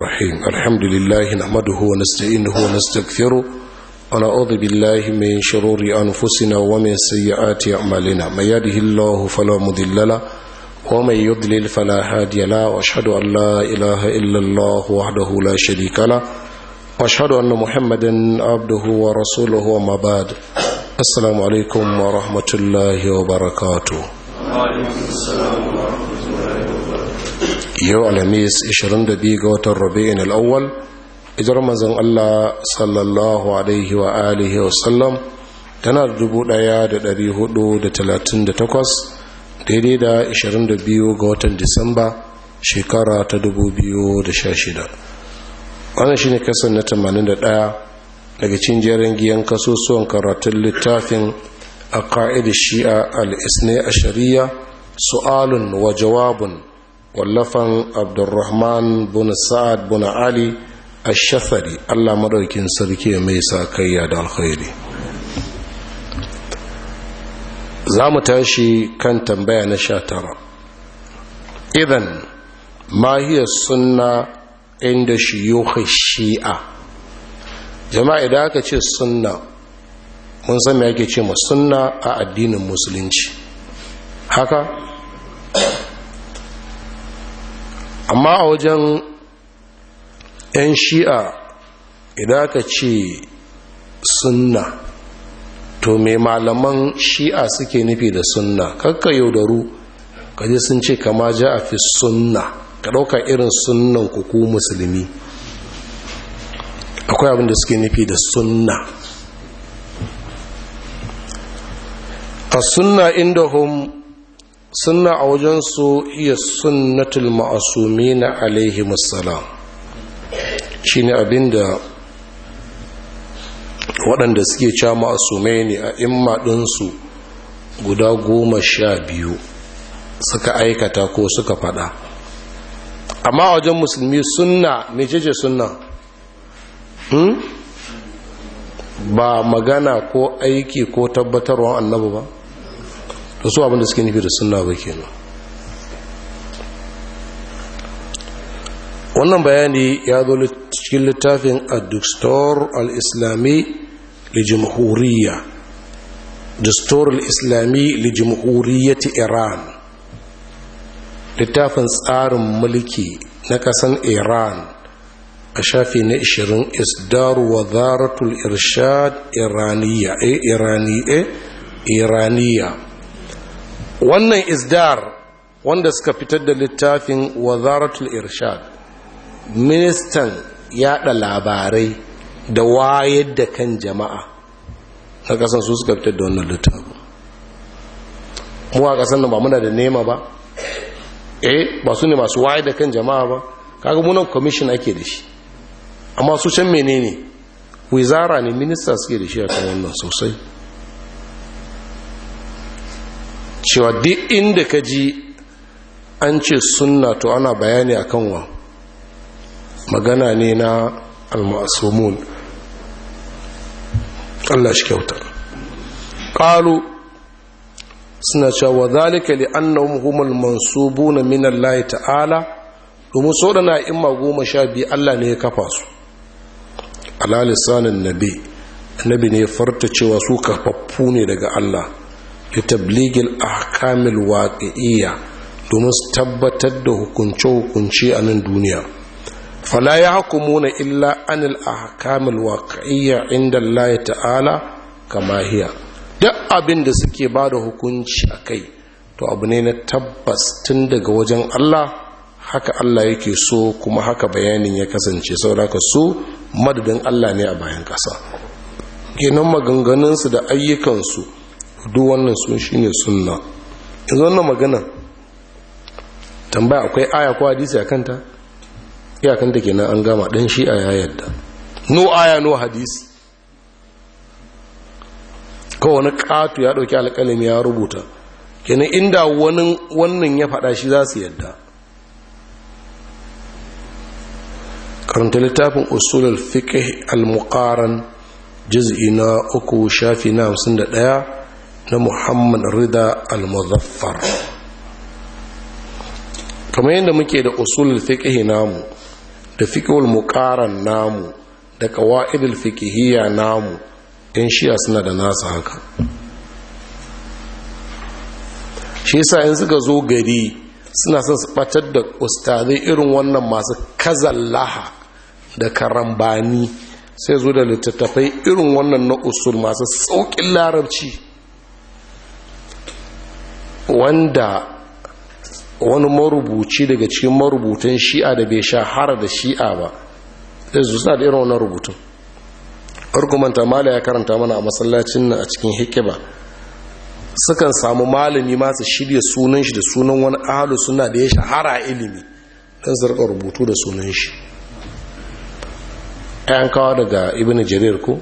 الرحيم الحمد لله نحمده ونستعينه ونستغفره ونعوذ بالله من شرور أنفسنا ومن سيئات أعمالنا من يهده الله فلا مضل له ومن يضلل فلا هادي له واشهد أن لا إله إلا الله وحده لا شريك له واشهد أن محمدا عبده ورسوله وما بعد السلام عليكم ورحمة الله وبركاته وعليكم السلام ورحمة yau alhamis 22 ga watan rabi'in al'awwal ijar mazan Allah sallallahu alaihi wa alihi wa sallam tana da 1438 daidai da 22 ga watan disamba shekara ta 2016 wannan shine kasar na 81 daga cin jerin giyan kasusuwan karatun littafin a ka'idar shi'a al-isne a shari'a su'alun wa jawabun wallafan abdurrahman bin sa'ad bin ali ash-shafari Allah madaukin sarki mai sa kayya da alkhairi za mu tashi kan tambaya na sha tara idan ma hiya sunna inda shiyukh shi'a jama'a idan aka ce sunna mun san me ake ce ma sunna a addinin musulunci haka amma a wajen 'yan shi'a idan aka ce sunna to mai malaman shi'a suke nufi da sunna kakka yaudaru kaji sun ce kama ja a fi sunna ka ɗauka irin sunnan kuku musulmi akwai abin da suke nufi da sunna a sunna inda hum sunna a wajensu iya sunnatul ma'asumi na alaihi musallam shi ne abinda waɗanda suke ca ma'asumai ne a immaɗinsu guda goma sha biyu suka aikata ko suka faɗa amma a wajen musulmi sunna mecece sunna hmm? ba magana ko aiki ko tabbatarwa annabu ba da su abinda suke nufi da sunna ba kenan wannan bayani ya zo cikin littafin ad-dustur al-islami li jamhuriyya dustur al-islami li jamhuriyyati iran littafin tsarin mulki na kasan iran a shafi na 20 isdar wazaratul irshad iraniya eh irani eh iraniya wannan isdar wanda suka fitar da littafin wazaratul irshad ministan yada labarai da wayar da kan jama'a na kasan su suka fitar da wannan littafin mu a kasan nan ba muna da nema ba eh ba su ne masu wayar da kan jama'a ba kaga munan commission ake da shi amma su can menene wizara ne minista suke da shi a kan wannan sosai cewa duk inda ka ji an ce sunna to ana bayani akan wa magana ne na almasumun Allah shi kyauta ƙalu suna cewa zalika li annahum humul mansubuna min Allah ta'ala domin so dana imma goma sha biyu Allah ne ya kafa su ala lisanin nabi annabi ne ya farta cewa su kafaffu ne daga Allah litabligil ahkamil waqi'iyya domin su tabbatar da hukunce-hukunce a nan duniya fala ya hukumuna illa anil ahkamil waqi'iyya inda Allah ta'ala kama hiya duk abin da suke ba da hukunci a kai to abu ne na tabbas tun daga wajen Allah haka Allah yake so kuma haka bayanin ya kasance saboda su madadin Allah ne a bayan ƙasa kenan maganganunsu da ayyukansu duk wannan sun shine sunna yanzu wannan magana tambaya akwai aya ko hadisi a kanta iyakanta kenan an gama dan shi a yadda no aya no hadisi kawai wani katu ya dauki alƙalami ya rubuta kenan inda wani wannan ya faɗa shi za su yadda karanta littafin usulul fiqh al-muqaran juz'i na uku shafi na 51 na muhammad rida al-muzaffar kamar yadda muke da usulul fiqh namu da fiƙul muƙaran namu da ƙawa'idul fiƙihiyya namu ‘yan shiya suna da nasa haka shi yasa in suka zo gari suna son su ɓatar da ustazai irin wannan masu kazallaha da karambani sai zo da littattafai irin wannan na usul masu sauƙin larabci wanda wani marubuci daga cikin marubutan shi'a da bai shahara da shi'a ba zai zuwa da irin wannan rubutun argumanta mala ya karanta mana a masallacin nan a cikin hikiba sukan samu malami masu shirya sunan shi da sunan wani ahalu suna da ya shahara ilimi don su rika rubutu da sunan shi ayan kawo daga ibn jarir ko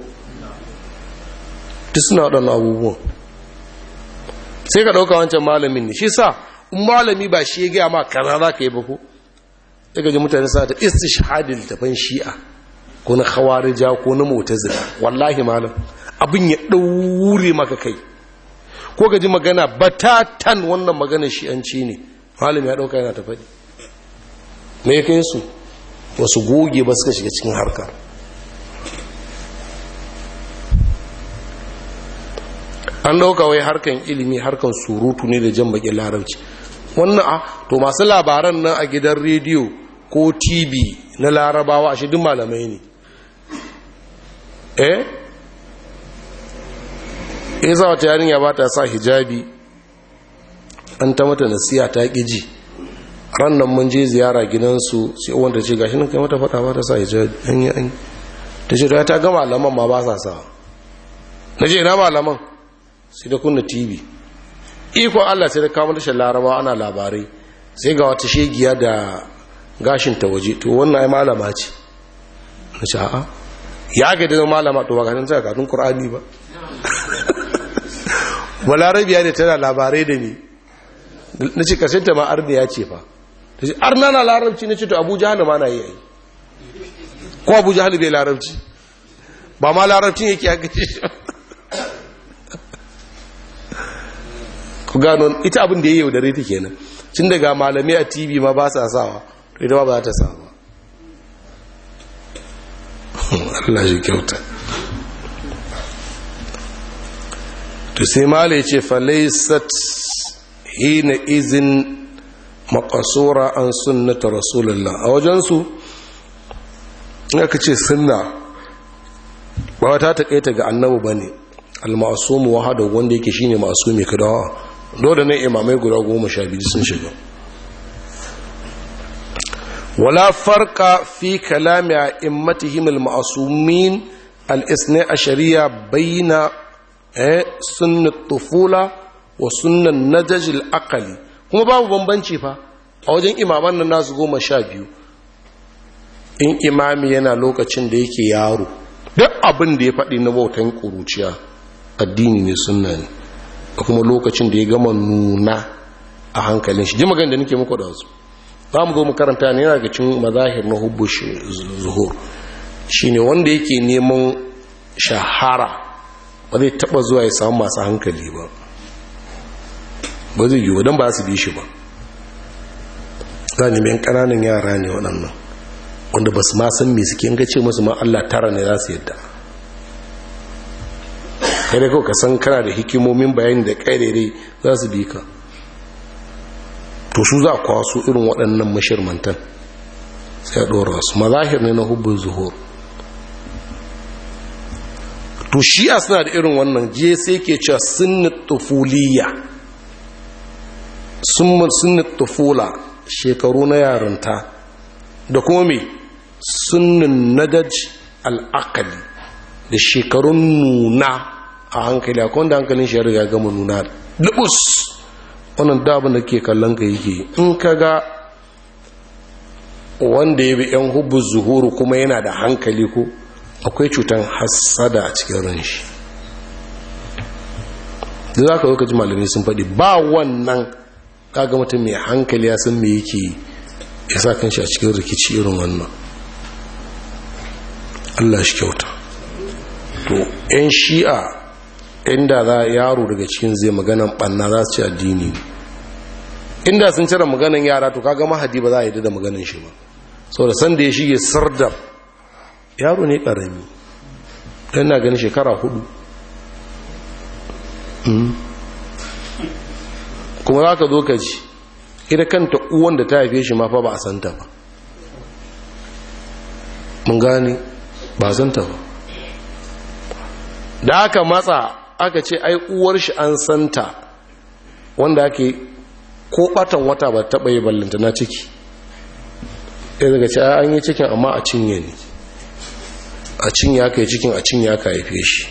duk suna waɗannan abubuwan sai ka ɗauka wancan malamin ne shi sa in malami ba shi ya gaya ma kaza za ka yi ba ko daga ji mutane sa ta istishhadin tafan shi'a ko na khawarija ko na mu'tazila wallahi malam abin ya daure maka kai ko gaji magana batatan wannan magana shi'anci ne malami ya dauka yana ta faɗi me ya kai su wasu goge ba suka shiga cikin harka an dauka wai harkan ilimi harkan surutu ne da jan bakin larabci wannan a to masu labaran nan a gidan rediyo ko tv na larabawa a shidin malamai ne eh ya za wata yarinya ba ta sa hijabi an ta mata nasiya ta ƙiji ran nan mun je ziyara gidansu sai wanda ce gashi nan kai mata fata ba ta sa hijabi an yi an yi ta ce ta ga malaman ma ba sa sa na je na malaman sai da kunna tv ikon allah sai da kama tashar laraba ana labarai sai ga wata shegiya da gashin ta waje to wannan ai malama ce na ce a'a ya ga da malama to ba ganin ta katun qur'ani ba balarabiya ne tana labarai da ni na ce karshen ta ma arniya ce fa ta ce arna na larabci na ce to abu jahal ma na yi yi ko abu jahal bai larabci ba ma larabcin yake aka ce shi ku gano ita abin da ya yaudare ta kenan cin daga malamai a tv ma ba sa sawa to ita ba za ta sawa Allah shi kyauta to sai mala ya ce falaisat hina izin makasura an sunnata rasulullah a wajensu aka ce sunna ba wata taƙaita ga annabu ba ne almasumu wahada wanda yake shine masumi kadawa dole ne imamai guda goma sha biyu sun shiga wala farka fi kalami a immatihim al-ma'asumin al-isna ashariya bayna sunnat tufula wa sunnan najaj al-aqli kuma babu bambanci fa a wajen imaman nan nasu goma sha biyu in imami yana lokacin da yake yaro duk abin da ya faɗi na bautan ƙuruciya addini ne sunna ne da kuma lokacin da ya gama nuna a hankalin shi ji magana da nake muku da su za mu zo mu karanta ne yana ga cin mazahir na hubbu zuhur shine wanda yake neman shahara ba zai taba zuwa ya samu masu hankali ba ba zai yi don ba su bi shi ba za ne mai ƙananan yara ne waɗannan wanda ba su ma san me suke ga ce musu ma Allah tara ne za su yadda kai da kawai ka san kana da hikimomin bayani da ƙairere za su bi ka to su za a kwaso irin waɗannan mashirmantan sai a ɗora su mazahir ne na hubbin zuhur to shi'a suna da irin wannan je sai ke cewa sunnat tufuliya sunnat tufula shekaru na yarinta da kuma mai sunnin nadaj al'akali da shekarun nuna a hankali akwai wanda hankalin shi ya riga gama nuna lubus wannan dabin da ke kallon ka yake in ka ga wanda ya bi yan hubu zuhuru kuma yana da hankali ko akwai cutan hassada a cikin ran shi da za ka zo ka ji malamai sun faɗi ba wannan kaga mutum mai hankali ya san me yake ya sa kan shi a cikin rikici irin wannan Allah shi kyauta to 'yan shi'a inda za yaro daga cikin zai maganan ɓanna za su ci addini inda sun cire maganan yara to kaga mahadi ba za a yi da maganan shi ba sau da sanda ya shige sardar yaro ne ƙarami don na gani shekara hudu kuma za ka zo ka ji ita kanta uwan da ta haife shi mafa ba a santa ba mun gani ba a santa ba da aka matsa aka ce ai uwar shi an santa wanda ake ko batan wata ba taɓa yi ballanta na ciki ya daga ce an yi cikin amma a cinye ne a cinye aka yi cikin a cinye aka haife shi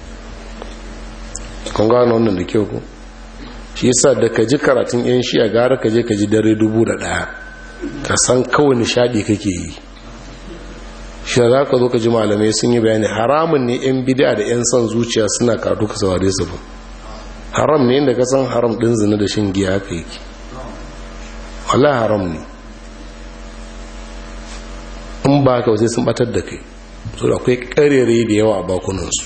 kan gano wannan da kyau ku shi yasa da ka ji karatun yan shi a gara ka je ka ji dare dubu da ɗaya ka san kawai nishadi kake yi shi za ka zo ka ji malamai sun yi bayani haramun ne yan bida da yan son zuciya suna kadu ka saurare su ba haram ne inda ka san haram ɗin zina da shin giya haka yake wallahi haram ne in ba ka sai sun batar da kai so da akwai karere da yawa a bakunansu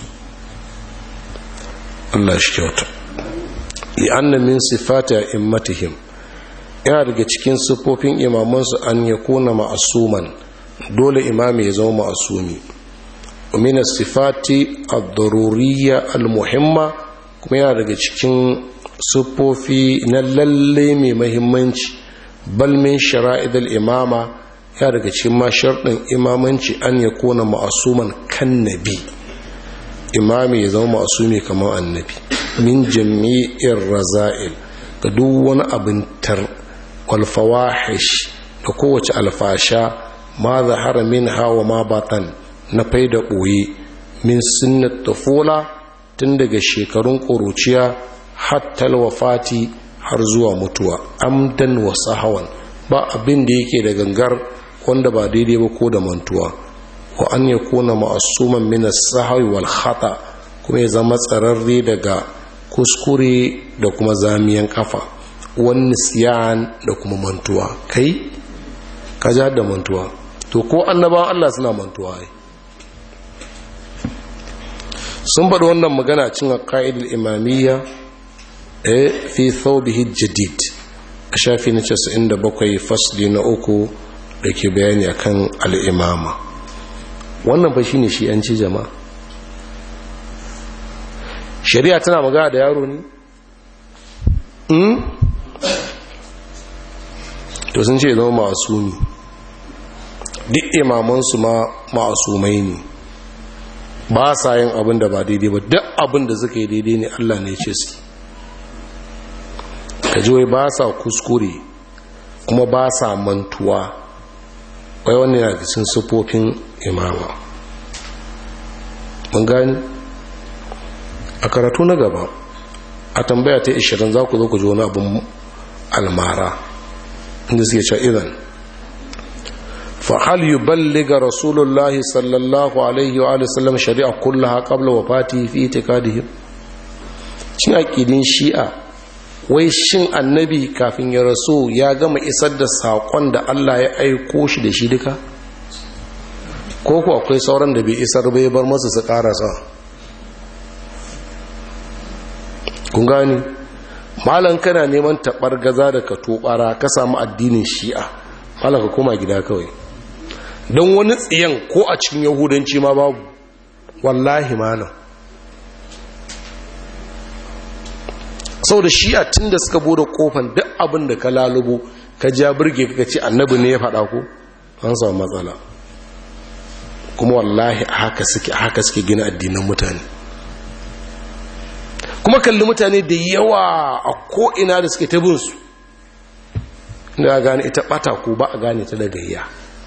Allah shi kyauta li'anna min sifati immatihim yana daga cikin siffofin imamansu an ya kona ma'asuman dole imami ya zama ma'asumi min sifati ad-daruriyya al-muhimma kuma yana daga cikin siffofi na lalle mai mahimmanci bal min shara'id al-imama ya daga cikin ma sharɗin imamanci an ya kona ma'asuman kan nabi imami ya zama ma'asumi kamar annabi min jami'in raza'il ga duk wani abin tar walfawahish da kowace alfasha ma zahara min hawa ma batan na faida ɓoye min sunnat tafula tun daga shekarun ƙuruciya hatta wafati har zuwa mutuwa amdan wa sahawan ba abin da yake da gangar wanda ba daidai ba ko da mantuwa wa an ya kona ma'asuman min as-sahwi wal khata kuma ya zama tsararre daga kuskure da kuma zamiyan kafa wani siyan da kuma mantuwa kai ka ja da mantuwa to ko annabawan Allah suna mantuwa ai sun faɗi wannan magana cin aqaidul imamiyya eh fi thawbihi jadid a shafi na 97 fasli na uku da ke bayani akan al'imama wannan fa shine shi an ci jama'a shari'a tana magana da yaro ne? hmm? to sun ce zama masumi duk imamansu ma masumai ne ba sa yin abin da ba daidai ba duk abin da suka yi daidai ne allah ne ce su kajiwai ba sa kuskure kuma ba sa mantuwa wai wannan yana cikin sufofin imama mun gani a karatu na gaba a tambaya ta 20 za ku zo ku ji wani abin almara inda suke cewa idan fahal yi balliga rasulullahi sallallahu alaihi wa sallam shari'a kullaha qabla wafati fi itikadihim cin aqidin shi'a wai shin annabi kafin ya rasu ya gama isar da saƙon da Allah ya aiko shi da shi duka ko ku akwai sauran da bai isar bai bar masu su ƙarasa kun gani malan kana neman taɓar gaza da ka tobara ka samu addinin shi'a malan ka koma gida kawai don wani tsiyan ko a cikin yahudanci ma babu wallahi malam sau da shi'a tun da suka bude kofan duk abin da ka lalubo ka ja birge ka ce annabi ne ya faɗa ko an samu matsala kuma wallahi haka suke haka suke gina addinan mutane kuma kalli mutane da yawa a ko'ina da suke tabinsu inda a gane ita ɓata ko ba a gane ta da gayya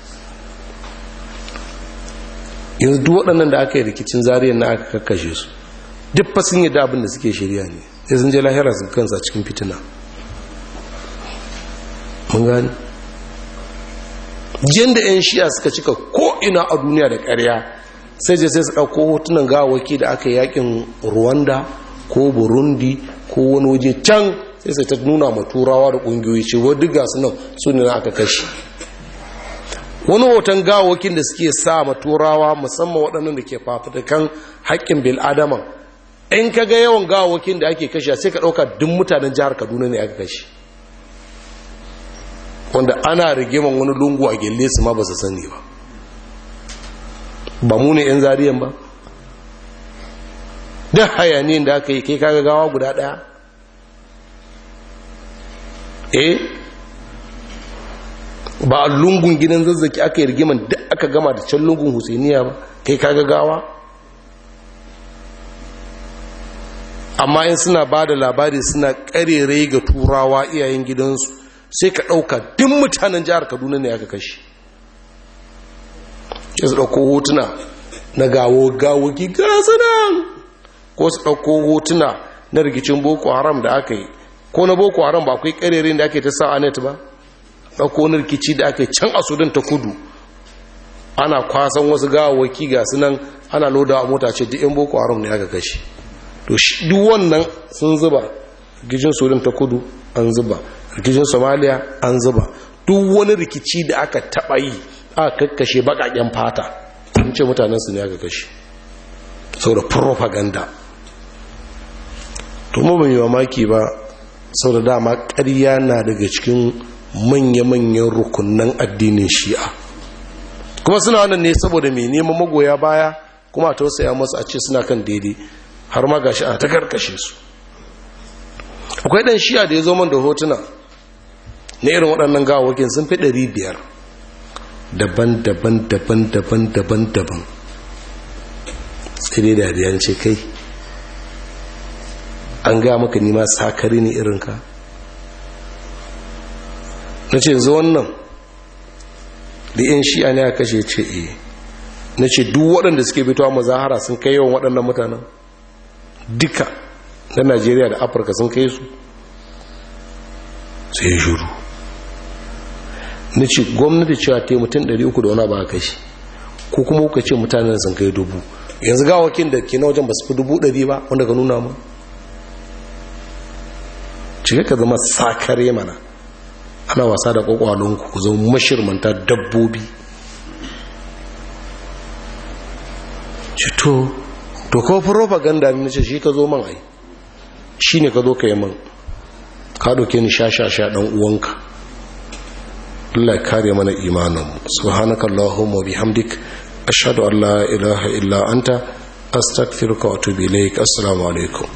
yanzu duk waɗannan da aka yi rikicin zariyar na aka kakkashe su duk fasin yadda abin da suke shirya ne sai sun je lahira su kansa cikin fitina mun gani yadda 'yan shiya suka cika ko'ina a duniya da ƙarya sai je sai su ɗauko hotunan gawaki da aka yakin rwanda ko burundi ko wani waje can sai sai ta nuna ma turawa da ƙungiyoyi ce wadda ga su nan su ne na aka kashe wani hoton gawakin da suke sa ma turawa musamman waɗannan da ke fafutukan haƙƙin bil'adama in ka ga yawan gawakin da ake kashe sai ka ɗauka duk mutanen jihar kaduna ne aka kashe wanda ana rigiman wani lungu a gelle su ma ba su sani ba ba mu ne 'yan zariyan ba da hayaniyin da aka yi kai kaga gawa guda daya eh ba a lungun gidan zazzaki aka yi rigiman da aka gama da can lungun husainiya ba kai kaga gawa amma in suna ba da labari suna karerai ga turawa iyayen gidansu sai ka ɗauka duk mutanen jihar kaduna ne aka kashe ya su ɗauko hotuna na gawo gawoki gasa nan ko su ɗauko hotuna na rikicin boko haram da aka yi ko na boko haram ba akwai karerai da ake ta sa a net ba ɗauko wani rikici da aka yi can a sudan ta kudu ana kwasan wasu gawawaki ga nan ana loda a mota ce duk yan boko haram ne aka kashe to shi duk wannan sun zuba rikicin sudan ta kudu an zuba rikicin somaliya an zuba duk wani rikici da aka taɓa yi aka kakkashe baƙaƙen fata sun ce mutanen su ne aka kashe saboda propaganda to mu ban yi mamaki ba saboda dama ƙarya na daga cikin manya-manyan rukunan addinin shi'a kuma suna wannan ne saboda mai neman magoya baya kuma a tausaya masu a ce suna kan daidai har ma gashi a ta karkashe su akwai dan shi'a da ya zo man da hotuna na irin waɗannan gawakin sun fi ɗari biyar daban-daban daban-daban daban-daban sai dai da ce kai an ga maka nima sakari ne irinka na ce zo wannan da yin shi'a ne a kashe ce e na ce duk waɗanda suke fitowa mazahara sun kai yawan waɗannan mutanen duka na najeriya da afirka sun kai su sai shuru na ce gwamnati cewa ta yi mutum 300 da wani ba a kashi ko kuma kuka ce mutanen sun kai dubu yanzu gawakin da ke na wajen ba su fi dubu ɗari ba wanda ka nuna mu cike ka zama sakare mana ana wasa da kwakwalonku ku zama mashirmanta dabbobi cito to kawo propaganda ne ce shi ka zo man ai shi ne ka zo ka yi man ka doke ni sha-sha-sha ɗan uwanka Allah ya kare mana imaninmu subhanaka Allahumma bihamdik ashhadu an la ilaha illa anta astaghfiruka wa atubu ilaik assalamu alaikum